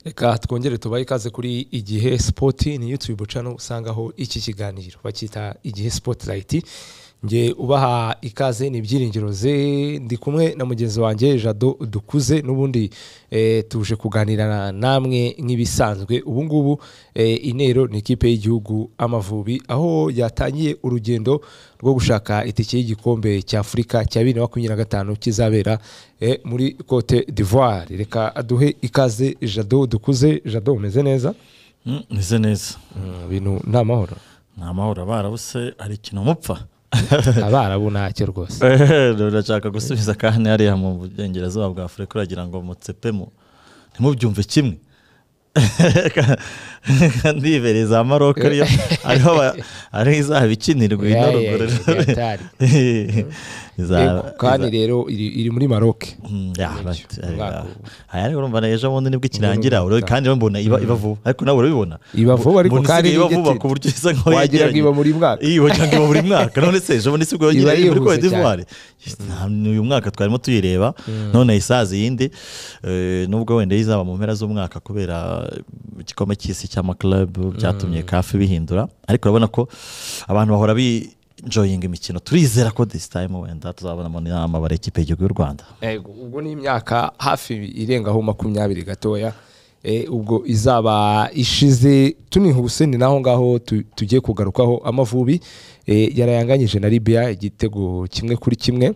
reka twongere tubahe ikaze kuri igihe sipoti ni yutube cano usangaho iki kiganiro bakita igihe sipotirayiti nge ubaha ikaze ni ibyiringiro ze ndi kumwe na mugenzi wanjye jado dukuze n'ubundi tuje kuganira namwe nk'ibisanzwe ubu ngubu intero ni ikipe y'igihugu amavubi aho yatangiye urugendo rwo gushaka itike y'igikombe cya afurika cya bibiri na makumyabiri na gatanu kizabera muri cote d'ivoire reka aduhe ikaze jado dukuze jado umeze neza umeze neza ibintu ni amahoro ni amahoro barabuse hari ikintu mupfa abarabu ntacyo rwose urashaka gusubiza kandi hariya mu burengerazuba bwa afurika uragira ngo mutsepemo ntimubyumve kimwe ndibereye za maroke ariyo ariho izaba ikinirwa ino ruguru kandi rero iri muri maroke aya rero urumva ejo bundi nibwo ikirangira kandi mbona iba vuba ariko nawe urabibona iba vuba ariko kandi iba vuba ku buryo isa nkaho wagira ngo iba buri mwaka iyo wagira ngo iba buri mwaka none se ejo bundi sibwo yagira muri Cote d'Ivoire uyu mwaka twarimo tuyireba none isaza iyindi nubwo wenda izaba mu mpera z'umwaka kubera igikombe cy'isi cy'amakarabu byatumye kafi bihindura ariko urabona ko abantu bahora bi enjoying imikino turizera ko this time wenda tuzabonamo inama bara ekipe y'igihugu y'u rwanda ubwo ni imyaka hafi irengaho makumyabiri gatoya ubwo izaba ishize tunihuse ni naho ngaho tugiye kugarukaho amavubi yarayanganyije na Libya igitego kimwe kuri kimwe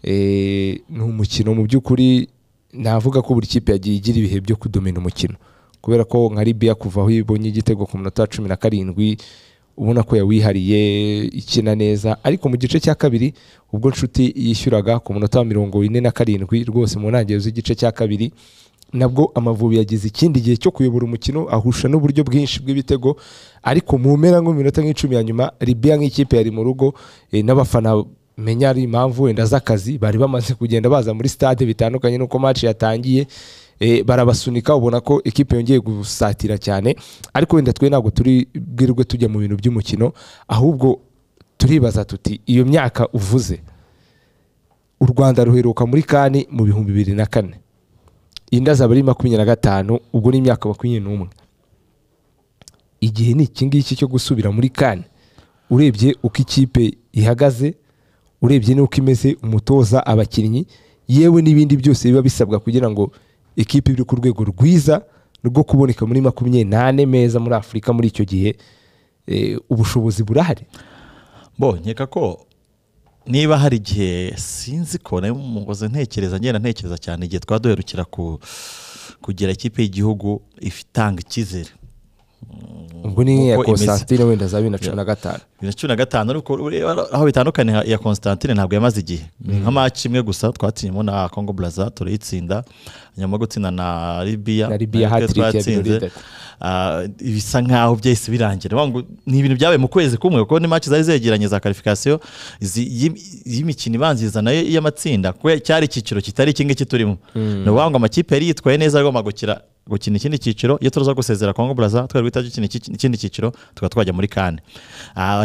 ni umukino mu by'ukuri navuga ko buri kipe yagiye igira ibihe byo kudomina umukino kubera ko nka Libya kuva aho ibonye igitego ku minota cumi na karindwi ubona ko yawihariye ikina neza ariko mu gice cya kabiri ubwo nshuti yishyuraga ku munota wa mirongo ine na karindwi rwose mu ntangiriro z'igice cya kabiri nabwo amavubi yagize ikindi gihe cyo kuyobora umukino ahusha n'uburyo bwinshi bw'ibitego ariko mu mpera nko mu minota nk'icumi ya nyuma ribiya nk'ikipe yari mu rugo n'abafana menya ari impamvu wenda z'akazi bari bamaze kugenda baza muri stade bitandukanye n'uko match yatangiye barabasunika ubona ko ekipe yongeye gusatira cyane ariko wenda twe ntabwo turi bwirwe tujya mu bintu by'umukino ahubwo turibaza tuti iyo myaka uvuze u rwanda ruheruka muri kani mu bihumbi bibiri na kane inda zaba ari makumyabiri na gatanu ubwo ni imyaka makumyabiri n'umwe igihe ni iki ngiki cyo gusubira muri kane urebye uko ikipe ihagaze urebye n'uko imeze umutoza abakinnyi yewe n'ibindi byose biba bisabwa kugira ngo ikipe iri ku rwego rwiza rwo kuboneka muri makumyabiri n'ane meza muri afurika muri icyo gihe ubushobozi burahari bo nkeka ko niba hari igihe sinzi ko nawe umugozi ntekereza ngenda ntekereza cyane igihe twaba duherukira kugira ikipe y'igihugu itanga icyizere ubwo ni iya konsitantine wenda za bibiri na cumi na gatanu bibiri na cumi na gatanu ariko aho bitandukanye iya konsitantine ntabwo yamaze igihe ni nka maci imwe gusa twatsinyemo na kongo buraza turayitsinda nyuma gutsinda na ribiya na ribiya hatiriki ya birori bisa nkaho byahise birangira ni ibintu byabaye mu kwezi kumwe kuko ni maci zari zegeranye za karifikasiyo y'imikino ibanziriza nayo y'amatsinda kuko cyari icyiciro kitari iki ngiki turimo ni ukuvuga ngo amakipe yari yitwaye neza agomba gukira gukina ikindi cyiciro iyo tuza gusezera kongo buraza twari guhita dukina ikindi cyiciro tukaba twajya muri kane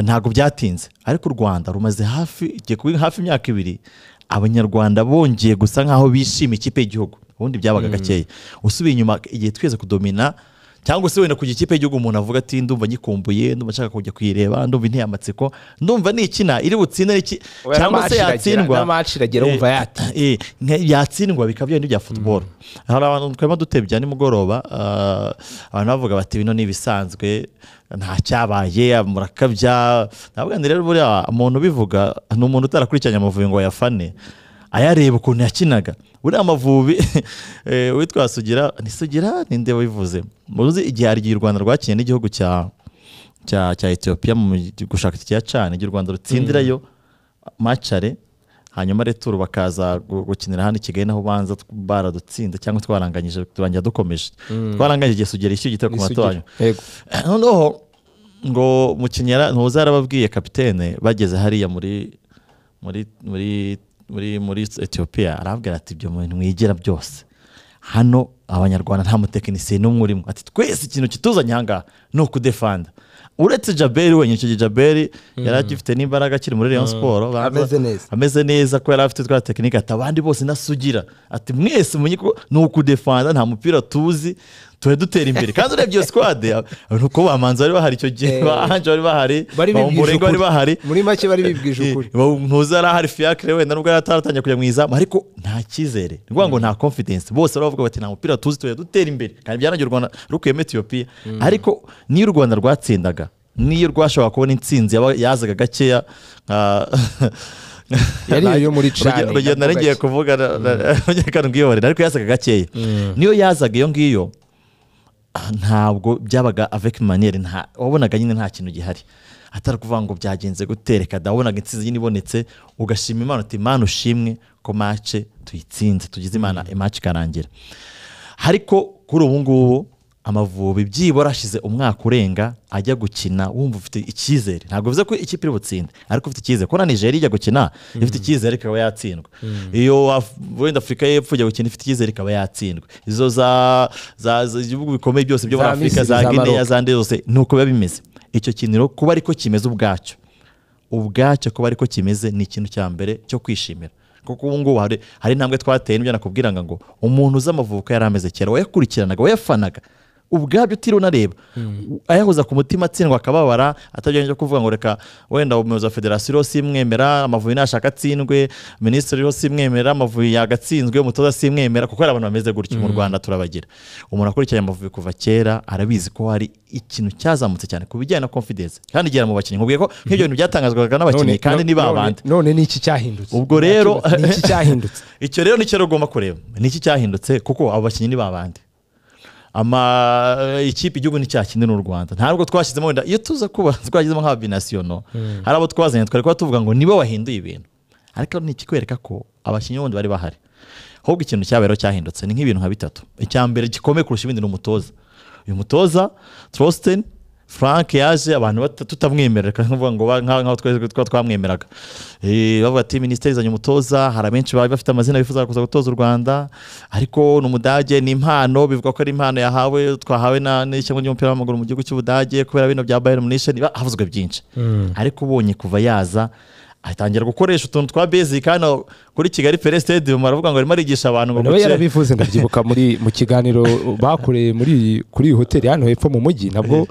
ntabwo byatinze ariko u rwanda rumaze hafi hafi imyaka ibiri abanyarwanda bongeye gusa nk'aho bishima ikipe y'igihugu ubundi byabaga gakeya usubiye inyuma igihe twese kudomina cyangwa se wenda kujya ikipe y'igihugu umuntu avuga ati ndumva nyikumbuye ndumva nshaka kujya kuyireba ndumva inteye amatsiko ndumva nikina iri butsinde cyangwa se yatsindwa yatsindwa bikaba bya bya futuboro hari abantu twema dutebya nimugoroba abantu bavuga bati bino ni ibisanzwe nta cyabaye murakabya ntabwo rero buriya umuntu ubivuga ni umuntu utarakurikiranye amavubi ngo yafane ayareba ukuntu yakinaga buriya amavubi witwa sugira ni sugira ninde wivuze muzi igihe hari igihe u rwanda rwakinnye n'igihugu cya cya etiyopiya mu gushaka iki cyane igihe u rwanda rutsindirayo macare hanyuma returu bakaza gukinira hano i kigali naho ubanza baradutsinda cyangwa twaranganyije turangira dukomeje twaranganyije igihe sugira ishyuye igitego ku matoya noneho ngo mukinyera ntuza yarababwiye kapitene bageze hariya muri muri muri muri muri etiyopiya arabwira ati ibyo bintu mwigira byose hano abanyarwanda nta mutekinisiye n'umwe urimo ati twese ikintu kituzanye aha ngaha ni ukudefanda uretse jaberi wenyine icyo gihe jaberi yari agifite n'imbaraga akiri muri rayon siporo baravuga- Ameze neza. ameze neza ko yari afite twa tekinike ati abandi bose ntasugira ati mwese mumenye ko ni ukudefanda nta mupira tuzi tuhe dutera imbere kandi urebye iyo sikwade nuko bamanzi bari bahari icyo gihe Eh. bahanje bari bahari bari bibwije bamurego ukuri bari bahari muri make bari bibwije ukuri ntuzi ari ahari fiacre wenda nubwo yari ataratangiye kujya mu izamu ariko nta cyizere ni ukuvuga ngo nta confidence bose baravuga bati nta mupira tuzi tuya dutera imbere kandi byanagiye u rwanda rukuyemo etiyopiya ariko niyo u rwanda rwatsindaga niyo rwashoboraga kubona intsinzi yaba- yazaga gakeya nka- Yari iyo yo muri Urugero- Cane, urugero nabwo narigiye gake. kuvuga na- na- reka mbwiyoborere, ariko yazaga gakeya niyo yazaga iyo ngiyo ah, ntabwo byabaga avec manière nta wabonaga nyine nta kintu gihari atari kuvuga ngo byagenze gute reka da wabonaga intsinzi nyine ibonetse ugashima imana uti imana ushimwe ko mace tuyitsinze tugize imana imace ikarangira ariko kuri ubu ngubu amavubi byibura ashize umwaka urenga ajya gukina wumva ufite icyizere ntabwo bivuze ko ikipe iri butsinde ariko ufite icyizere ko na nigeria ijya gukina ifite icyizere ikaba yatsindwa iyo Af- wenda afurika y'epfo ijya gukina ifite icyizere ikaba yatsindwa izo za za za- ibihugu bikomeye byose byo muri Za afurika Misiri, za za gineya Maroc. za nde zose ni uko biba bimeze icyo kintu rero kuba ariko kimeze ubwacyo ubwacyo kuba ariko kimeze ni ikintu cya mbere cyo kwishimira kuko ubu ngubu hari hari intambwe twateye n'ibyo nakubwiraga ngo umuntu uzi amavuko yari ameze kera wayakurikiranaga wayafanaga ubwabyo utiriwe unareba ayahoza ku mutima atsindwa akababara atabyanje kuvuga ngo reka wenda umuyobozi wa federasiyo rero simwemera amavubi nashaka atsindwe minisitiri rero simwemera amavubi yagatsinzwe umutoza simwemera kuko hari abantu bameze gutyo mu rwanda turabagira umuntu akurikiranye amavubi kuva kera arabizi ko hari ikintu cyazamutse cyane ku bijyanye na confidence kandi igera mu bakinnyi nkubwiye ko nk'ibyo bintu byatangazwaga n'abakinnyi kandi ni ba bandi none ni iki cyahindutse Ubwo rero- ni iki cyahindutse icyo rero nicyo rero ugomba kureba ni iki cyahindutse kuko abo bakinnyi ni babandi ama ikipe igihugu nicyakinira n'u Rwanda ntabwo twashyizemo wenda iyo tuza kuba twagizemo nka binasiyono hari abo twazanye twari kuba tuvuga ngo nibo bahinduye ibintu ariko ni ikikwereka ko abakinnyi bundi bari bahari ahubwo ikintu cyabayeho cyahindutse ni nk'ibintu nka bitatu icya mbere gikomeye kurusha ibindi ni umutoza uyu mutoza Trosten Frank yaje abantu bata- tutamwemerera reka nkuvuga ngo ba- nka- nkaho twese twa twamwemeraga Eh, bavuga ati minisiteri izanye umutoza hari abenshi bari bafite amazina bifuza kuza gutoza u Rwanda ariko ni umudage ni impano bivuga ko ari impano yahawe twahawe na n'ishyamba ry'umupira w'amaguru mu gihugu cy'ubudage kubera bino bya Bayern Munich niba havuzwe byinshi ariko ubonye kuva yaza atangira gukoresha utuntu twa basic hano kuri Kigali Pele Stadium baravuga ngo arimo arigisha abantu ngo nawe guce- yarabivuze ndabyibuka muri mu kiganiro bakoreye muri iyi- kuri iyi hoteli hano hepfo mu mujyi nabwo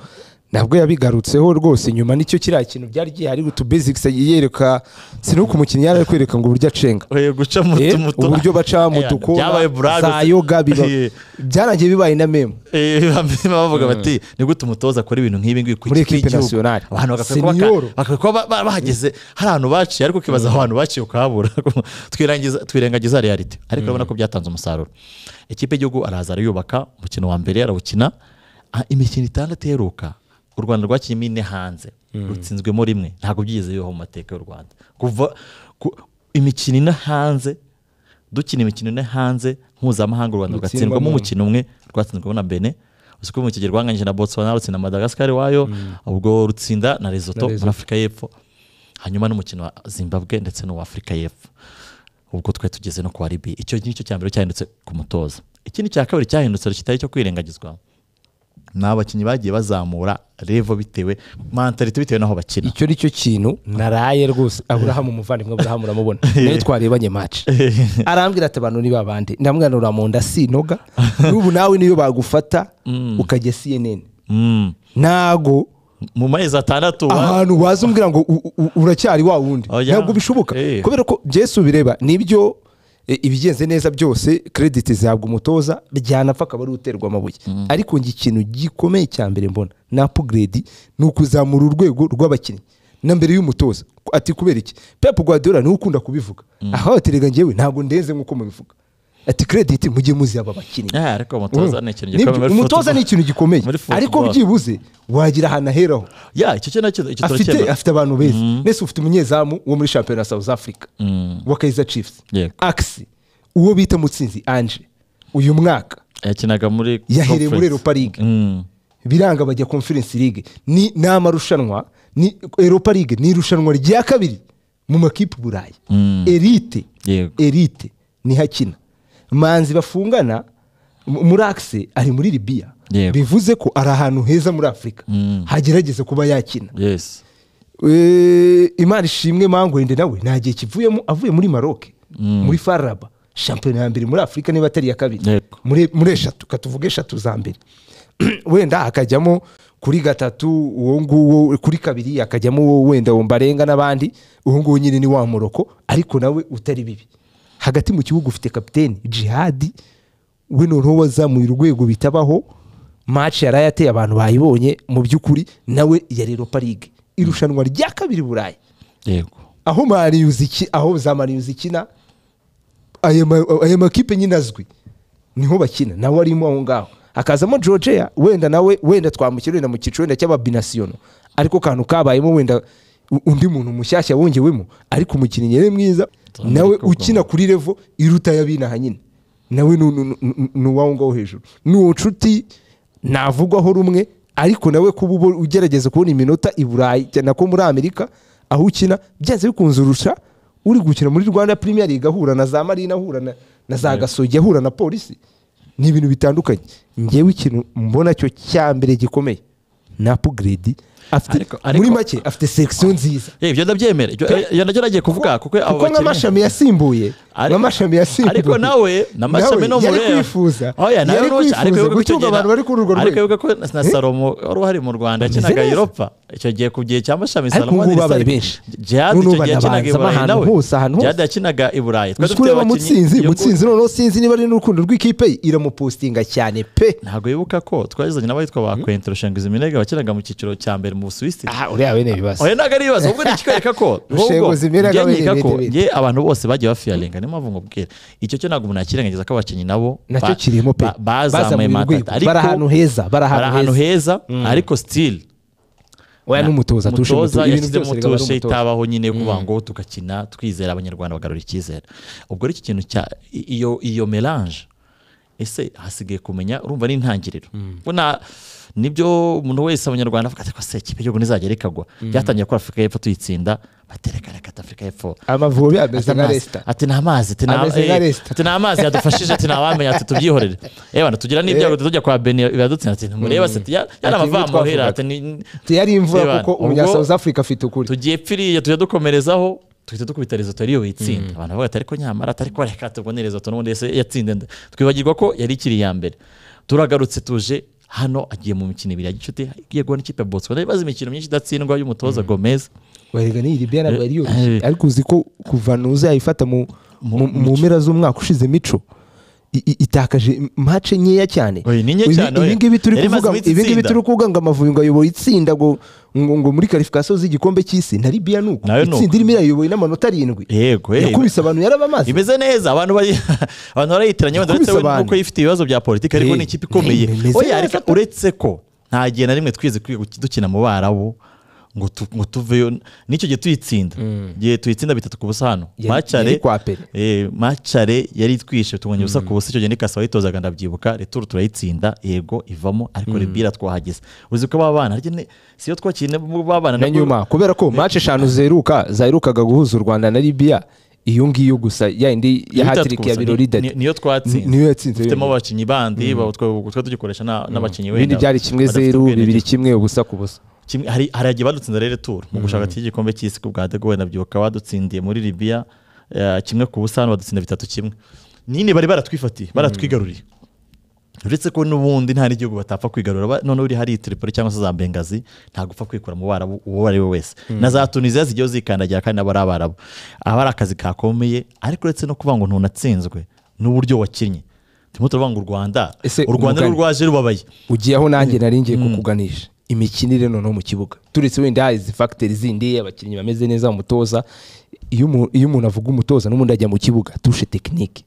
nabwo yabigarutseho rwose nyuma nicyo kiriya kintu byari gihari utu basics yereka sinuko umukinnyi yari ari kwereka ngo uburyo acenga Eh, guca mu Eh, tumutu- uburyo baca mu Eh, dukora byabaye brag za yoga biba- Eh. byaragiye bibaye na meme Eh, bamwe bavuga bati ni gute umutoza akora ibintu nk'ibi ngibi ku Muri ikipe equipe y'igihugu?" nationale. abantu bagakwiye kuba baka- Senior. bakwiye kuba ba- ba- bahageze hari ahantu baciye ariko ukibaza aho hantu baciye ukahabura Twirangiza- twirengagiza reality ariko urabona ko byatanze umusaruro ikipe y'igihugu araza arayubaka umukino wa mbere arawukina Ah, imikino itandatu iheruka u rwanda rwakinnye ine hanze rutsinzwemo rimwe ntabwo byigeze bibaho mu mateka y'u rwanda kuva ku- imikino ine hanze dukina imikino ine hanze mpuzamahanga u rwanda rugatsindwamo Rutsindwamo umukino umwe rwatsinzwemo na bene uziko mu kigero rwanganyije na botswana rutsinda madagascar wayo ubwo rutsinda na Na lesotho Lesotho. muri afurika y'epfo hanyuma n'umukino wa zimbabwe ndetse n'uwa afurika y'epfo ubwo twari tugeze no kwa libiya icyo ngicyo cya mbere cyahindutse ku mutoza ikindi cya kabiri cyahindutse kitari cyo kwirengagizwa ni abakinnyi bagiye bazamura revo bitewe mantalite bitewe n'aho bakina icyo ni cyo kintu naraye rwose aburahamu umuvandimwe aburahamu uramubona nayo twarebanye mace arambwira ati abantu ni babandi ndamwanura mu nda sinoga n'ubu nawe niyo bagufata ukajya cnn Mm. ntago mu mezi atandatu wa- ahantu waza umbwira ngo u- u- u- uracyari wa wundi Oya. ntabwo bishoboka Eh. kubera ko jesu bireba nibyo eh, ibigenze neza byose krediti zihabwa umutoza byanapfa akaba ari uterwa amabuye ariko njye ikintu gikomeye cya mbere mbona na apuguredi ni ukuzamura urwego rw'abakinnyi na mbere y'umutoza ati kubera iki pepu guardiola niwe ukunda kubivuga aho aterega njyewe ntabwo ndenze nk'uko mubivuga ati krediti mujye muzi aba bakinnyi Eh, ariko umutoza ni ikintu Nibyo, gikomeye muri umutoza football. ni ikintu gikomeye Muri ariko football. byibuze wagira ahantu aheraho ya icyo kintu icyo icyo afite turakemura afite abantu beza mbese ufite umunyezamu wo muri shampiyona ya south africa wa kaiza chiefs Yego. axi uwo bita mutsinzi anje uyu mwaka yakinaga muri yahereye muri conference. europa league Mm. biranga bajya conference league ni ni amarushanwa ni europa league ni irushanwa rya kabiri mu makipe i burayi elite Yego. elite niho akina manzi bafungana m- muri axi ari muri libiya Yego. bivuze ko ari ahantu heza muri afurika Mm. hagerageza kuba yakina yesi Eh, imana ishimwe mangwende nawe nta gihe kivuyemo avuye muri maroc muri faraba shampiyona ya mbere muri afurika niba atari iya kabiri Yego. muri muri eshatu katuvuge eshatu za mbere wenda akajyamo kuri gatatu uwo nguwo kuri kabiri akajyamo uwo wenda wombarenga n'abandi uwo nguwo nyine ni wa muroko ariko nawe utari bibi hagati mu kibuga ufite kapiteni jihadi we noneho wazamuye urwego bitabaho match yari ayateye abantu bayibonye mu by'ukuri nawe yari Europa League irushanwa rya kabiri Burayi yego aho mariyuzi iki aho za mariyuzi ikina aya ma- aya makipe nyine azwi niho bakina nawe arimo aho ngaho hakazamo georgia wenda nawe wenda twamukira wenda mu cyiciro wenda cy'ababinasiyono ariko kantu kabayemo wenda u- undi muntu mushyashya wongewemo ariko umukinnyi yari mwiza Tuzamurika nawe ubwo. ukina kuri revo iruta y'abinaha nyine nawe ni- ni- ni ni uwaho ngaho hejuru ni uwo nshuti navugwaho rumwe ariko nawe kuba uba ugerageza kubona iminota i burayi cyane ko muri amerika aho ukina byanze bikunze urusha uri gukina muri rwanda premier league ahura na za marina ahura na, na za gasogi ahura na polisi ni ibintu bitandukanye ngewe ikintu mbona cyo cya mbere gikomeye ni upgrade afite Ariko- ariko- muri make afite section nziza Eh, ibyo ndabyemera ibyo iyo nabyo nagiye kuvuga kuko abo kuko bakinnyi- nk'amashami yasimbuye Ariko- nk'amashami yasimbuye ariko nawe Nawe n'amashami no yari mureba. kwifuza. Oya, nawe Yari n'uwo- kwifuza ariko wibuke ko gucyuga igihe na- abantu bari kuri urwo ariko rwego. wibuke ko na- na salomo wari uhari mu rwanda Ameze yakinaga neza. europa icyo gihe ku gihe cya mashami Ariko salomo ubu wari babaye salomo. benshi. Djihad N'ubu icyo gihe abantu yakinaga i babanzamo burayi ahantu nawe hose, ahantu hose. Djihad yakinaga i burayi Twari uzi dufite kureba abakinnyi- mutsinzi iyo- mutsinzi noneho sinzi niba ari n'urukundo rw'ikipe ye, iramupostinga cyane pe ntabwo wibuka ko twagezanye n'abitwa ba kwento rushenguzi minega bakinaga mu cyiciro cya mbere mu busuwisi aha uriya we ni ibibazo oya ntabwo ari ibibazo ubwo nikikwereka ko Rushengo Zimera njye Kabiri nkeka ko bite bite. njye abantu bose bagiye bafiyarenga niyo mpamvu ngubwira icyo cyo ntabwo umuntu yakirengagiza ko abakinnyi nabo nacyo ba- kirimo pe ba- bazamuye Bazamuye urwego. matata bari ahantu heza bari bari ahantu ahantu heza heza ariko sitili oya n'umutoza tushe mutoza mutoza ibintu yashyizemo byose bigaba ari utushe umutoza itabaho nyine yo kuvuga ngo tugakina twizera abanyarwanda bagarura icyizere ubwo rero iki kintu cya i- iyo iyo melange ese hasigaye kumenya urumva n'intangiriro ubwo na nibyo umuntu wese abanyarwanda avuga ati ko se ikipe y'igihugu ntizagera ikagwa byatangiye ko afurika y'epfo tuyitsinda baterekana kata afurika y'epfo amavubi ameze Ati nka nta- resita ati nta mazi ati nta- Ameze nka eh, Leicester. ati nta mazi yadufashije ati ntawamenya ati tubyihorere yewe bana tugira n'ibyago tujya kwa beni biradutsinda ati mureba se ati, ya- yari Ati, ibyo amavamuhera ati ni- yari Reba, imvura kuko ubwo- umunya south africa afite ukuri tugiye pfiriye tujya dukomerezaho tuhita dukubita rezoto ariyo yitsinda abantu bavuga ati ariko nyamara atari ko reka tubone rezoto n'ubundi ese yatsinda nda twibagirwa ko yari ikiri iya mbere turagarutse tuje hano agiye mu mikino ibiri ya gicuti igiye guha n'ikipe ya botswana ibibazo imikino myinshi idatsindwa y'umutoza gomez warega ni iribiya ntabwo yari yoroshye Eh. ariko uzi ko kuva nuza yayifata mu mu- mu mpera z'umwaka ushize mico i- i- itakaje mace nkeya cyane Oye, ni nke Ibi- cyane, oya. ibingibi turi Yari imaze kuvuga iminsi ibingibi itsinda. turi kuvuga ngo amavubi ngo ayoboye itsinda ngo ngo ngo muri karifikasiyo z'igikombe cy'isi na libiya ni uko Nayo ni uko. itsinda irimo irayoboye n'amanota arindwi yego eh, yakubise abantu yarabamaze imeze neza abantu bari- abantu barayitiranye wenda Yakubise uretse we abantu. nuko yifite ibibazo bya politiki ariko Eh, ni ikipe ikomeye eh, imeze oya neza ariko pe. uretse ko nta gihe na rimwe twize kwiga guki- dukina mu barabu ngo tu- ngo tuveyo n'icyo gihe tuyitsinda igihe tuyitsinda bitatu ku busa hano Yari- yari kwa Pele. Eh, macare yari itwishe tubonye ubusa ku busa icyo gihe n'ikasa wayitozaga ndabyibuka returu turayitsinda yego ivamo ariko rebira twahageze uzi ko babana harya ni- si yo twakiriye babana na nabwo- nyuma kubera ko mace eshanu zeruka zaherukaga guhuza u rwanda na libiya iyo ngiyo gusa ya indi ya Bitatu hatiriki ya gusa, ni- birori dadi ni- niyo twatsinze niyo yatsinze dufitemo yonyine. abakinnyi bandi ba- twe twe tugikoresha na- n'abakinnyi ibindi wenda byari kimwe badafite zeru ubwenge. bibiri kimwe ubusa ku busa Kimwe- hari hari agiye badutsinze rero turu mu gushaka cy'igikombe cy'isi ku bwa degowe nabyibuka badutsindiye muri libiya eh, kimwe ku busa hano badutsinda bitatu kimwe nyine bari baratwifatiye baratwigaruriye uretse ko n'ubundi nta n'igihugu batapfa kwigarura ba- noneho uri hari tiripoli cyangwa se za bengazi ntabwo upfa kwikura mu barabu uwo ari we wese na za tunisiya zigiye zikandagira kandi nabo ari abarabu aba ari akazi kakomeye ariko uretse no kuvuga ngo ntunatsinzwe n'uburyo wakinnye turimo turavuga ngo u rwanda Ese u rwanda umugani- rurwaje rubabaye ugiye aho nanjye nari ngiye kukuganisha imikinire noneho mu kibuga turetse wenda izi fagiteri zindi abakinnyi bameze neza umutoza iyo umu- iyo umuntu avuga umutoza n'ubundi ajya mu kibuga tushe tekinike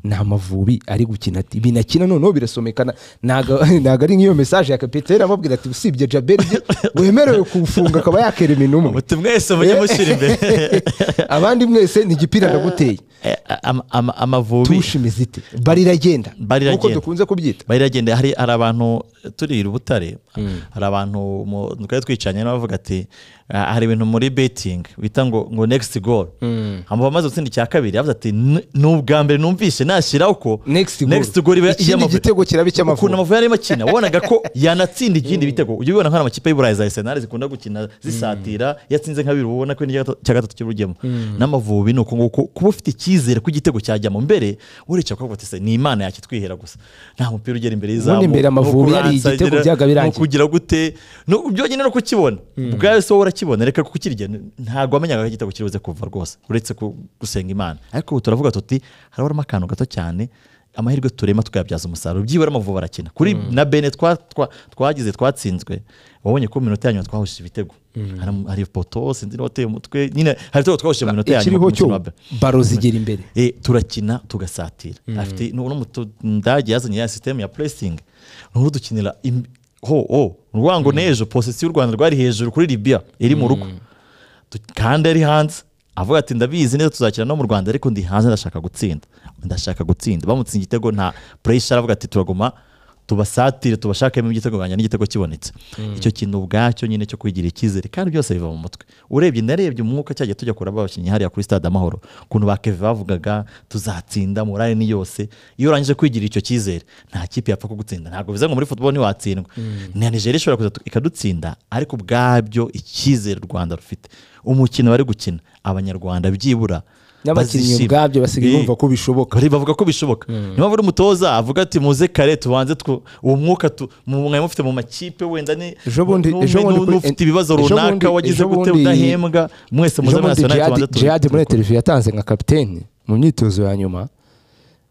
ni amavubi ari gukina ati binakina noneho birasomekana ntago ntago ari nk'iyo mesaje ya kapiteri amubwira ati usibye jaberi wemerewe kuwufunga akaba yakerema intumwe muti mwese mujye mushyira imbere abandi mwese ni igipira ndaguteye Eh, ama- ama- amavubi tushe imeze ite bari iragenda Bari nk'uko iragenda. dukunze kubyita bari iragenda hari hari abantu turi i Butare hari abantu mu- twari twicanye n'abavuga ati ah, hari ibintu muri betingi bita ngo ngo next goal hanyuma amaze gutsinda icya kabiri yavuze ati "N- ni ubwa mbere numvise nashyira uko Next goal." goal iba Ikindi iy'Amavubi." gitego kiraba icy'Amavubi. ukuntu amavubi yarimo akina wabonaga ko yanatsinda ikindi bitego ujya ubibona nk'amakipe y'uburayi za arsenal zikunda gukina zisatira iyo atsinze nka bibiri uba ubona ko n'icya gatatu- cya gatatu cy'urugemo n'amavubi ni uko nguko kuba ufite icyizere ko igitego cyajyamo mbere uretse kuvuga ati se ni imana yakitwihera gusa nta mupira ugera imbere y'izamu imbere Amavubi nuko yari igitego uransagira, byabaga birangiye. nuko kugira gute no byonyine no kukibona ubwawe so urakibona reka kukirya ntabwo wamenyaga ko igitego kiribuze kuva rwose uretse ku- gusenga imana ariko ubu turavuga tuti harabaramo akantu gato cyane amahirwe turema tukayabyaza umusaruro byibura amavubi arakina kuri na bene twa- twa- twagize twatsinzwe wabonye ko mu minota yanyuma twahushije ibitego Hari- hari poto sinzi niwateye umutwe nyine hari ibitego twahushije mu minota yanyuma ikiriho ku cyo mukino wa mbere. baro zigera imbere Eh, turakina tugasatira afite n'umudage yazanye ya sisiteme ya puresingi n'uru dukinira im- ho ho urwango n'ejo posisiyo u rwanda rwari hejuru kuri libya iri mu rugo Du- kandi ari hanze avuga ati ndabizi neza tuzakina no mu rwanda ariko ndi hanze ndashaka gutsinda ndashaka gutsinda bamutsinze igitego nta puresha aravuga ati turaguma tubasatire tubashakemo igitego nganjye n'igitego kibonetse icyo kintu ubwacyo nyine cyo kwigirira icyizere kandi byose biva mu mutwe urebye narebye umwuka cyagiye tujya kuraba abakinnyi hariya kuri stade amahoro ukuntu ba keve bavugaga tuzatsinda morale ni yose iyo urangije kwigirira icyo cyizere nta kipe yapfa kugutsinda ntabwo bivuze ngo muri football ntiwatsindwa na nigeria ishobora kuza tu- ikadutsinda ariko ubwabyo icyizere u rwanda rufite umukino bari gukina abanyarwanda byibura n'abakinnyi bazishime. ubwabyo basigaye Eh, bumva ko bishoboka bari bavuga ko bishoboka niyo mpamvu uri umutoza avuga ati muze kare tubanze tw- uwo mwuka tu- mu- mwari mufite mu makipe wenda ni Ejo bundi- n'umwe ejo bundi n'undi kuri- ufite ibibazo ejo bundi- runaka wagize ejo gute bundi- udahembwa mwese muze muri Jean-Claude national tubanze Djihad- tu- Djihad muri televiziyo yatanze nka kapiteni mu myitozo ya nyuma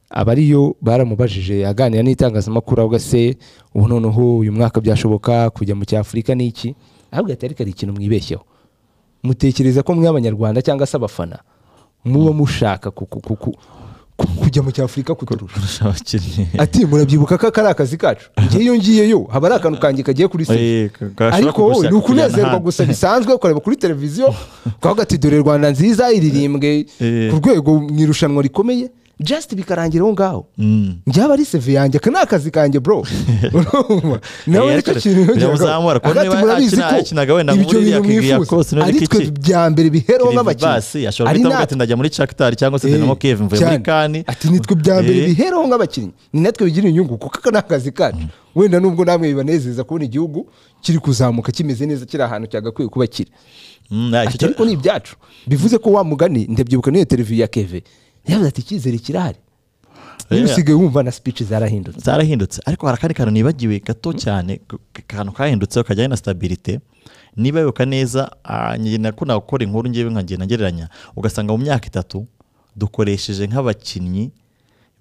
aba ariyo baramubajije aganira n'itangazamakuru avuga se ubu noneho uyu mwaka byashoboka kujya mu cyafurika ni iki ahubwo ati ariko ari ikintu mwibeshyeho mutekereza ko mwe abanyarwanda cyangwa se abafana muba mushaka ku- ku- ku- ku- ku- kujya mu cyafurika kuturusha kurusha abakinnyi ati murabyibuka ko aka ari akazi kacu ngewe iyo ngiyeyo haba ari akantu kanjye kagiye kuri sima Eh, ka- gashobora ariko wowe ni kugushaka kujyana ukunezerwa ahandi. gusa bisanzwe kureba kuri televiziyo twavuga ati dore rwanda nziza iririmbwe Eh. ku rwego mu irushanwa rikomeye just bikarangira aho ngaho Mm. byaba ari seve yanjye aka ni akazi kanjye bro Urumva? nawe Eh, nicyo ariko kintu biramuzamura, kuko hagati niba murabizi akina- akinaga wenda ko ibyo muri bintu iriya kivi ya kose, mwifuza niba ari ni twe kiki? bya mbere bihereho Kirivibasi nk'abakinnyi ashobora Ari guhita avuga natwe. ati ndajya muri Shakhtar cyangwa se Dinamo Kiev mvuye muri cyane. Kani ati nitwe bya mbere Eh, bihereho nk'abakinnyi ni natwe bigira inyungu kuko aka ni akazi kacu wenda nubwo namwe bibanezeza kubona igihugu kiri kuzamuka kimeze neza kiri ahantu cyagakwiye kuba kiri mm, ah, icyo ati ariko ni ibyacu bivuze ko wa mugani ndabyibuka n'iyo televiziyo ya keve yavuze ati icyizere kirahari niba Yeah. usigaye wumva na speech zarahindutse zarahindutse ariko hari akandi kantu nibagiwe gato cyane k- k- akantu kahindutseho kajyanye na stabilite niba wibuka neza ah, njye nakunda gukora inkuru ngewe nkagenda ngereranya ugasanga mu myaka itatu dukoresheje nk'abakinnyi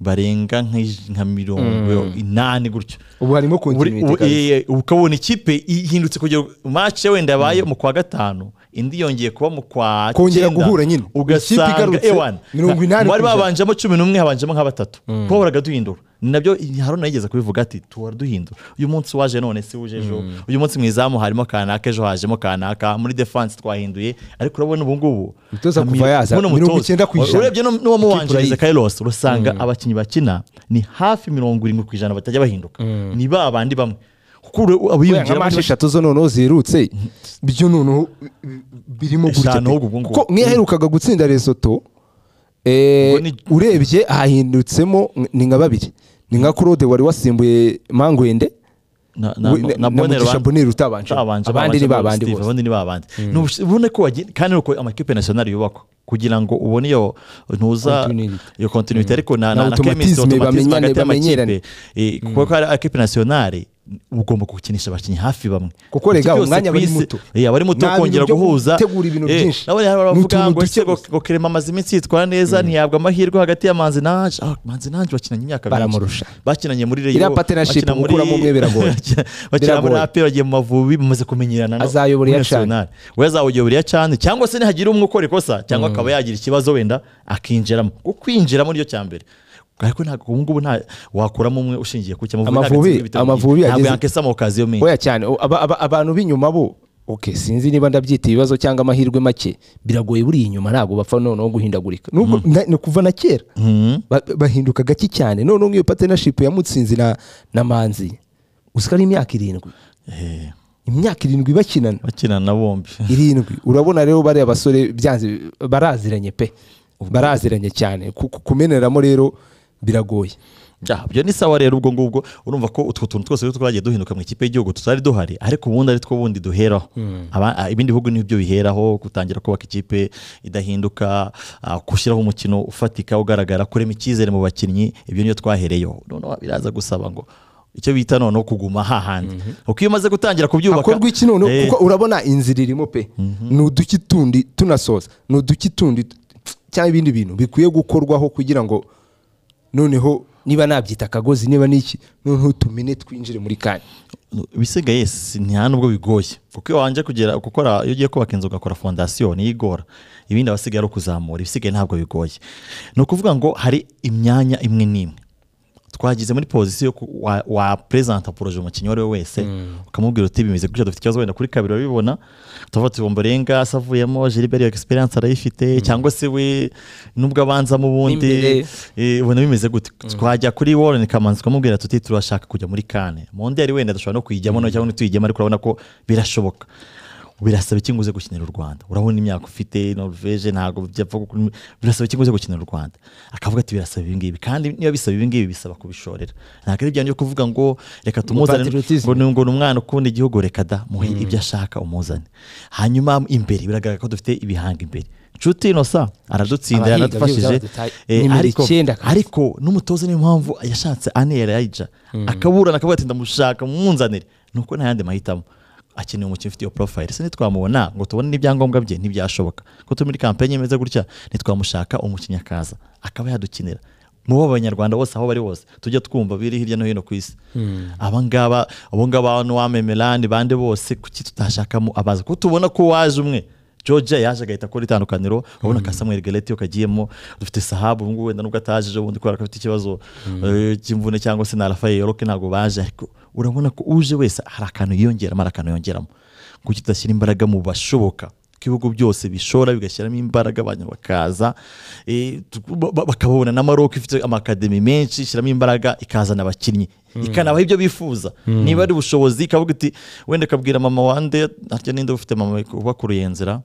barenga nk'ij- nka mirongo inani gutyo ubu harimo Uri- continuity u- kabisa. eh, ukabona ikipe ihindutse kugira match wenda yabaye mu kwa gatanu indi yongeye kuba mu kwa Kongera cyenda, guhura nyine. Ikipe ugasanga igarutse, ewana mirongo inani bari kw'ijana. babanjemo cumi n'umwe habanjemo nka batatu twahoraga duhindura Ni nabyo haruna yigeze kubivuga ati tuhora duhindura uyu munsi waje none si wuje ejo uyu munsi mu izamu harimo kanaka ejo hajemo kanaka muri defense twahinduye ariko urabona ubu ngubu Umutoza nka kuva mi- yaza, buno mirongo mutoza. icyenda kw'ijana. urebye n'u- n'uwamubanjiriza Ikipe kairos urasanga abakinnyi bakina ni hafi mirongo irindwi ku ijana batajya bahinduka ni ba bandi bamwe kuko ure- Wenda nka abiyongera manshi eshatu zo noneho zirutse byo noneho birimo gutya Eshanu ahubwo ubwo ngubwo. ko nk'iyaherukaga gutsinda resoto Ubwo eh, ni- urebye hahindutsemo ni nka babiri ni nka claude wari wasimbuye mangwende na na- We- na- na na Mbonero Mugisha ba- Bonero utabanje. utabanje, Abandi ni babanje, babandi Steve, bose. abandi ni babandi Ni ubush- ubona ko wagira- kandi uko amakipe national yubakwa kugira ngo ubone iyo ntuza Continuity. iyo continuity ariko Na na na- na chemistry, automatisme automatisme bamenyane, hagati y'amakipe bamenyerane. Eh, kuko ari ekipe nationale ugomba gukinisha abakinnyi hafi bamwe Kuko Iki rega, cyose umwanya ku aba ari isi- muto. eh, aba ari muto Nta kongera bintu byo guhuza gutegura ibintu Eh, byinshi. nabonye hari Ni abavuga utuntu ngo duke ese ngo- gusa. ngo Clement amaze iminsi yitwara neza ntihabwa amahirwe hagati ya manzi nanje Ah, manzi nanje bakinanye imyaka myinshi. Baramurusha. bakinanye muri Rayon, Iriya partnership bakina muri- gukuramo umwe biragoye. bakina muri Biragoye. apel bagiye mu mavubi bamaze kumenyerana no- Azayobora muri iya Chan. Arsenal. we azawuyobora iya cyane cyangwa se nihagira umwe ukora ikosa cyangwa akaba yagira ikibazo wenda akinjiramo kuko kwinjiramo ryo cyambere ariko ntabwo ubu ngubu nta wakuramo umwe ushingiye ku cyamavubi Amavubi- Amavubi ntabwo ageze- yakesa amakaziyo menshi oya cyane o- aba- aba- abantu b'inyuma bo okay sinzi niba ndabyita ibibazo cyangwa amahirwe make biragoye buriya inyuma ntabwo bapfa noneho guhindagurika nubwo na- ni ukuva na kera Ba- bahinduka gake cyane noneho nk'iyo partnership ya mutsinzi na na manzi uziko ari imyaka irindwi Eh, imyaka irindwi bakinana bakinana bombi irindwi urabona rero bariya basore byanze baraziranye pe baraziranye cyane Ku- ku- kumeneramo rero biragoye Ja, byo ni sawa rero ubwo ngubwo urumva ko utwo tuntu twose rero twagiye duhinduka mu ikipe y'igihugu tutari duhari ariko ubundi ari two bundi duheraho Aba- a- ibindi bihugu nibyo biheraho gutangira kubaka ikipe idahinduka a, gushyiraho umukino ufatika ugaragara kurema icyizere mu bakinnyi ibyo niyo twahereyeho noneho biraza gusaba ngo icyo bita noneho kuguma hahandi kuko iyo umaze gutangira kubyubaka hakorwa iki noneho Eh, kuko urabona inzira irimo pe ni uduki tundi tunasoza ni uduki tundi t- cyangwa ibindi bintu bikwiye gukorwaho kugira ngo noneho niba nabyita akagozi niba n'iki noneho tumine twinjire muri kanya ibisigaye si- nta nubwo bigoye kuko iyo wanje kugera gukora iyo ugiye kubaka inzu ugakora fondasiyo niyigora ibindi abasigaye ari ukuzamura ibisigaye ntabwo bigoye ni ukuvuga ngo hari imyanya imwe n'imwe twagize muri pozisiyo yo ku- wa, wa perezanta poroje umukinnyi uwo ari we wese ukamubwira uti bimeze gutya dufite ikibazo wenda kuri kabiri urabibona tuvuga tuti ngo mborenga savuyemo gilbert iyo egisperiyanse arayifite cyangwa se we nubwo abanzamo ubundi N'imbere. Eh, ubona bimeze gute twajya kuri warren kamanzi tukamubwira tuti turashaka kujya muri kane mondiyari wenda dushobora no kuyijyamo no cyangwa ntituyijyemo ariko urabona ko birashoboka birasaba iki ngo uze gukinira u rwanda urabona imyaka ufite norvege ntabwo byapfa gukora- birasaba iki ngo uze gukinira u rwanda akavuga ati birasaba ibi ngibi kandi niba bisaba ibi ngibi bisaba kubishorera ntabwo ari ibyanyu byo kuvuga ngo reka tumuzane patriotisme. ngo ni ngo ni umwana ukunda igihugu reka da muhe ibyo ashaka umuzane hanyuma imbere biragaragara ko dufite ibihanga imbere nshuti inosa aradutsinda Abahiga yaradufashije byose abadutaye. Eh, Nimero ariko- icyenda kabisa. ariko n'umutoza niyo mpamvu yashatse ane yarayija akaburana akavuga ati ndamushaka munzanire nuko nta yandi mahitamo akeneye umukino ufite iyo profile se ntitwamubona ngo tubone n'ibyangombwa bye ntibyashoboka ko turi muri kampanye imeze gutya ntitwamushaka umukinnyi akaza akaba yadukinira mu bo abanyarwanda bose aho bari bose tujya twumva biri hirya no hino ku isi abangaba abongaba n'uwamemera ni bande bose kuki tutashakamo abaza ko tubona ko waje umwe Georgia yaje agahita akora itandukaniro urabona ka Samuel Galete yo kagiyemo dufite Sahabu ubu ngubu wenda nubwo ataje ejo bundi kubera ko afite ikibazo eh, cy'imvune cyangwa se na Rafael Yoroke ntabwo baje ariko urabona ko uje wese hari akantu yiyongeramo hari akantu yongeramo kuki tudashyira imbaraga mu bashoboka ko ibihugu byose bishora bigashyiramo imbaraga abantu bakaza eh, tu- ba- ba- bakababona na Maroc ifite amakademi menshi ishyiramo imbaraga ikazana abakinnyi ikanabaha ibyo bifuza niba ari ubushobozi ikavuga iti wenda ikabwira mama wande harya ninde ufite mama ubakuruye nzira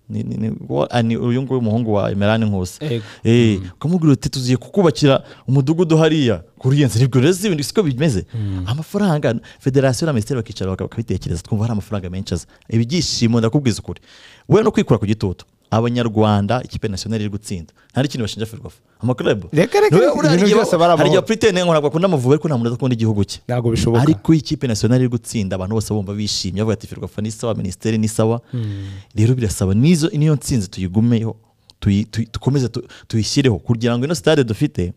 ni- ni- ni- wa- ah, ni uyu nguyu umuhungu wa emerani nkusi Ego. Eh, ukamubwira uti tuziye kukubakira umudugudu hariya kuriya nzira ibyo rero si ibintu siko bimeze amafaranga federasiyo na minisiteri bakicara baka- bakabitekereza twumva hari amafaranga menshi aza ibyishimo ndakubwiza ukuri we no kwikura ku gitutu abanyarwanda ikipe nasiyonari iri gutsinda nta n'ikintu bashinja ferwafa amakurebo Reka, reka, ibintu byose bari amahoro. hari igihe purite ntabwo akunda amavubi ariko nta muntu udakunda igihugu cye ntabwo bishoboka ariko iyo ikipe nasiyonari iri gutsinda abantu bose bumva bishimye bavuga ati ferwafa ni sawa minisiteri ni sawa rero birasaba n'izo niyo nsinzi tuyigumeyo tuyi- tuyi- dukomeze tu- tuyishyireho kugira ngo ino sitade dufite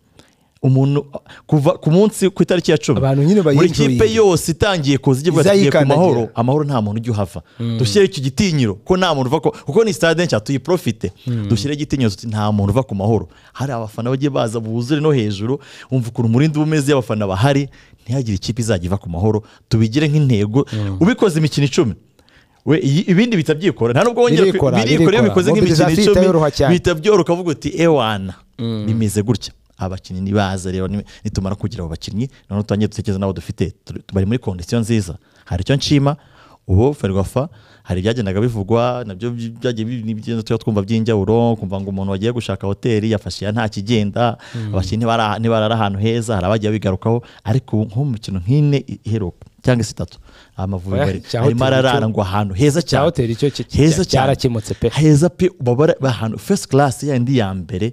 umuntu kuva ku munsi ku itariki ya cumi Abantu nyine buri kipe bayinjoyinge. yose itangiye kuza igiye kuvuga ati tugiye ku Izayikandagira. mahoro amahoro nta muntu ujya uhava dushyire icyo gitinyiro ko nta muntu uva ko kuko ni sitade nshya tuyiprofite dushyire igitinyiro tuti nta muntu uva ku mahoro hari abafana bagiye baza buzure no hejuru wumva ukuntu umurindi uba umeze iyo abafana bahari ntihagire ikipe izajya iva ku mahoro tubigire nk'intego ubikoze imikino icumi we iyi- ibindi bihita byikora nta nubwo wongera Birikora, ku- birikora iyo birikora. bikoze nk'imikino Mobilisation icumi itayoroha cyane. bihita byoroka uvuga uti ewana bimeze gutya abakinnyi nibaza rero ni- nitumara kugira abo bakinnyi noneho tutangiye dutekereza n'abo dufite Turi- bari muri kondisiyo nziza hari icyo nshima ubu ferwafa hari ibyagendaga bivugwa nabyo by- byagiye bi- n'ibigenda tujya twumva by'injyawuro kumva ngo umuntu wagiye gushaka hoteli yafashe iya nta kigenda abakinnyi ntibara- ntibarara ahantu heza hari abagiye bigarukaho ariko ubu nko mu mikino nk'ine i- iheruka cyangwa se itatu amavubi Oya, bari- cya arimo hoteli icyo- ararara ngo ahantu heza cyane hoteli icyo ki- cya- heza cyane cyarakemutse pe. heza pe ubabara ahantu first class yandi ya mbere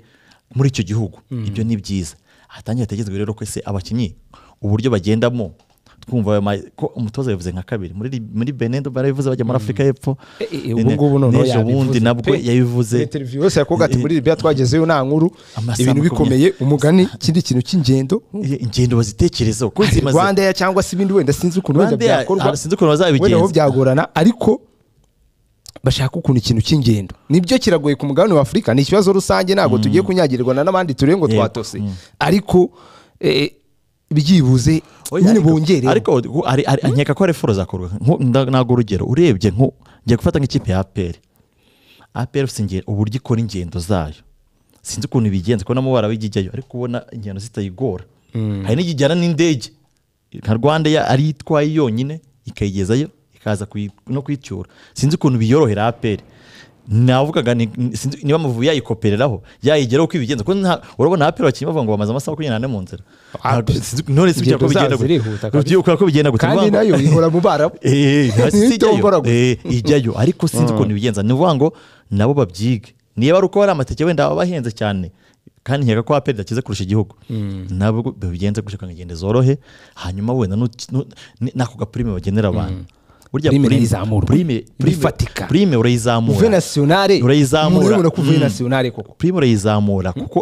muri icyo gihugu ibyo ni byiza hatangiye hatekerezwa rero ko se abakinnyi uburyo bagendamo twumva ayo ma- ko umutoza yabivuze nka kabiri muri muri Benin barabivuze bajya muri Afurika y'Epfo Eh, eh, ubu ngubu noneho n'ejo bundi yabivuze nabwo pe. yabivuze Interview yose yakobwa ati muri libya twagezeyo nta nkuru Amasaha ibintu makumyabiri. bikomeye umugani ikindi kintu cy'ingendo Eh, ingendo bazitekerezeho ko zimaze rwanda ya cyangwa se ibindi wenda sinzi ukuntu wenda Rwandair, byakorwa ah, sinzi ukuntu bazabigenza. wenda aho byagorana ariko bashaka ukuntu ikintu cy'ingendo nibyo kiragoye ku mugabane wa afurika ni ikibazo rusange ntabwo tugiye kunyagirirwa na n'abandi turebe ngo Yego, twatose ariko eh, byibuze nyine bongere ariko gu- ari- ari- nkeka ko hari foro zakorwa Nko- nda- ntabwo urugero urebye nko ngiye gufata nk'ikipe ya aperi aperi ufite ingendo uburyo ikora ingendo zayo sinzi ukuntu ibigenza kubona amabara bijyayo ariko ubona ingendo zitayigora hari n'ikijyana n'indege nka rwanda ya- ari yo itwaye yonyine ikayigezayo ikaza kuyi- no kuyicyura sinzi ukuntu biyorohera aperi navugaga ni- ni- sinzi niba amavubi yayikopereraho yayigeraho uko ibigenza kuko nta- urabona aperi abakinnyi bavuga ngo bamaze amasaha makumyabiri n'ane mu nzira Ntabwo- sinzi- none sinzi Ingendo ko bigenda zabo zirihuta gute kabisa. Ugiye uko bigenda gute kandi Ni ukuvuga ngo- nayo ihora mu barabu Eh, eh, hasi si Ntitombora ijyayo gusa. Eh, ijyayo ariko sinzi ukuntu ibigenza ni ukuvuga ngo nabo babyige niba ari uko hari amatike wenda baba bahenze cyane kandi nkeka ko aperi dakize kurusha igihugu nabo babigenze gutyo kugira ngo ingendo zorohe hanyuma wenda nu- nu- ni- n'ako gapurime bagenera abantu burya Prime prime- irayizamura. prime- prime- Bifatika. prime urayizamura uvuye nasiyonari urayizamura. murabona ko uvuye Mm. nasiyonari koko prime urayizamura kuko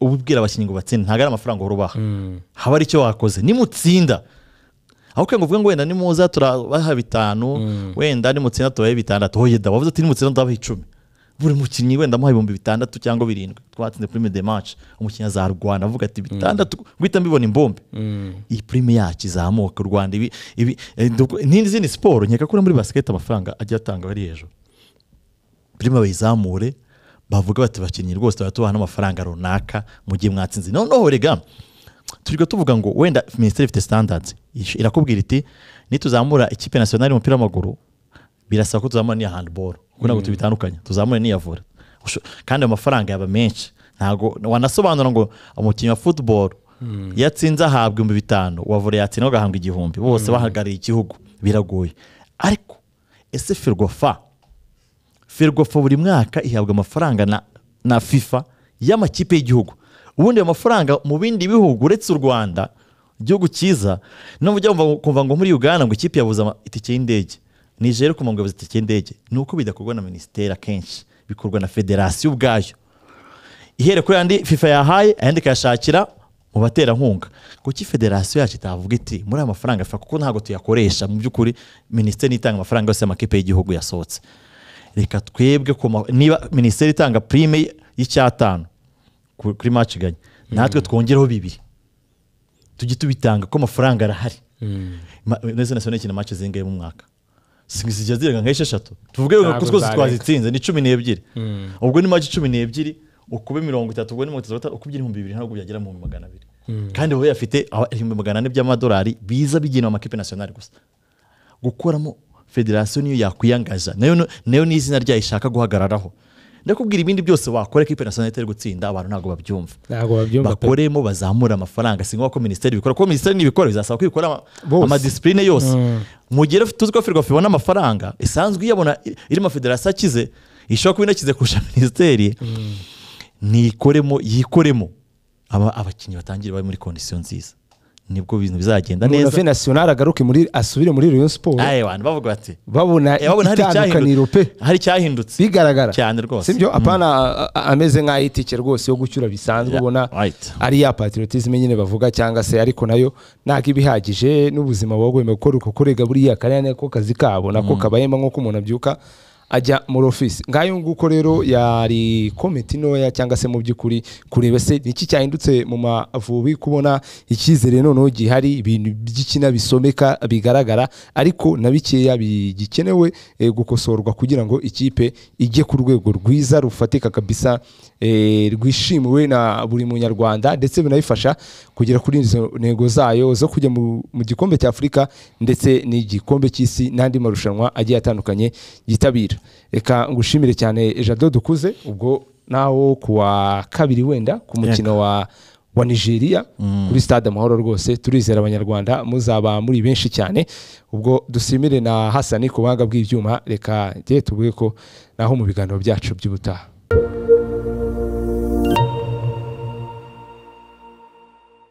uba ubwira abakinnyi ngo batsinde ntabwo ari amafaranga uhora ubaha haba ari icyo wakoze nimutsinda aho kugira ngo uvuge ngo wenda nimuza turabaha bitanu wenda nimutsinda tubahe bitandatu hoye da wavuze ati nimutsinda ndabaha icumi buri mukinnyi wenda amuha ibihumbi bitandatu cyangwa birindwi twatsinze prime de match umukinnyi azarwana avuga ati bitandatu guhita mbibona imbombe iyi prime yacu izamuka u rwanda ibi ibi eh, duk- n'izindi siporo nkeka ko no muri basiketi amafaranga ajya atanga ari hejuru prime bayizamure bavuga bati bakinnyi rwose tuba tubaha n'amafaranga runaka mu gihe mwatsinze noneho rega turiga tuvuga ngo wenda minisiteri ifite standards Ish- irakubwira iti nituzamura ikipe nasiyonari y'umupira w'amaguru birasaba ko tuzamura n'iya handball kuko ntabwo tubitandukanya tuzamura n'iya volley Usho- kandi ayo mafaranga yaba menshi ntabwo wanasobanura ngo umukinnyi wa football iyo atsinze ahabwa ibihumbi bitanu wa volley yatsinda agahabwa igihumbi bose bahagarariye igihugu biragoye ariko ese ferwafa ferwafa buri mwaka ihabwa amafaranga na, na fifa y'amakipe y'igihugu ubundi ayo mafaranga mu bindi bihugu uretse u rwanda igihugu cyiza nubwo ujya wumva- kumva ngo muri uganda ngo ikipe yabuze ama- itike y'indege nijere kumva ngo yabuze itike y'indege ni uko bidakorwa na minisiteri akenshi bikorwa na federasiyo ubwayo ihere kuri yandi fifa yahaye ayandi ikayashakira mu baterankunga kuki federasiyo yacu itavuga iti muri aya mafaranga fifa kuko ntabwo tuyakoresha mu by'ukuri minisiteri itanga amafaranga yose amakipe y'igihugu yasohotse reka twebwe ku ma- niba minisiteri itanga prime y'icyatanu ku- kuri match iganye natwe twongereho bibiri tujye tubitanga ko amafaranga arahari Ma- neza nasone ikina match zingahe mu mwaka Si- zijya zirenga nk'esheshatu tuvuge ngo Ntabwo twose zarenga. twazitsinze ni cumi n'ebyiri ubwo ni match cumi n'ebyiri ukube mirongo itatu ubwo ni mirongo itatu ukubye ibihumbi bibiri ntabwo byagera mu bihumbi magana abiri kandi wowe afite aho- ibihumbi magana ane by'amadolari biza bigenewe amakipe nasiyonari gusa gukoramo federasiyo niyo yakwiyangaza nayo no- nayo ni izina ryayo ishaka guhagararaho ndakubwira ibindi byose wakora ikipe nasiyonari itari gutsinda abantu ntabwo babyumva ntabwo babyumva pe. bakoremo bazamure amafaranga singombwa ko minisiteri ibikora kuko minisiteri nibikora bizasaba ko ibikora ama- Bose. amadisipurine yose mu gihe rero tuzi ko firwafu ibona amafaranga isanzwe iyabona i- irimo federasiyo akize ishobora kuba inakize kurusha minisiteri nikoremo yikoremo aba- abakinnyi batangire bari muri kondisiyo nziza nibwo ibintu bizagenda umuntu neza ave nasiyonari agaruke muri asubire muri Rayon Sport Aye, abantu bavuga bati babona "Eh, babona hari itandukaniro pe icyahindu- hari icyahindutse bigaragara Cyane rwose. sibyo apana a- a- ameze nk'aho itike rwose yo gucyura bisanzwe Yeah, ubona right. ari ya patriotisme nyine bavuga cyangwa se ariko nayo ntabwo iba ihagije n'ubuzima buba bwemewe gukora uko kurega buriya kariya nako kazi kabo nako kabayemo nk'uko umuntu abyuka ajya muri ofisi ngayo nguko rero yari komite ntoya cyangwa se mu by'ukuri kureba se niki cyahindutse mu mavubi kubona icyizere noneho gihari ibintu by'ikina bisomeka bigaragara ariko na bikeya bigikenewe eh, gukosorwa kugira ngo ikipe ijye ku rwego rwiza rufatika kabisa eh, rwishimiwe na buri munyarwanda ndetse binayifasha kugera kuri izo ntego zayo zo kujya mu mu gikombe cy'afurika ndetse n'igikombe cy'isi n'andi marushanwa agiye atandukanye yitabira reka ngushimire cyane jado dukuze ubwo nawo ku wa kabiri wenda ku mukino wa wa nigeria kuri stade amahoro rwose turizera abanyarwanda muzaba muri benshi cyane ubwo dusimire na hasani ku buhanga bw'ibyuma reka njye tuvuge ko naho mu biganiro byacu by'ubutaha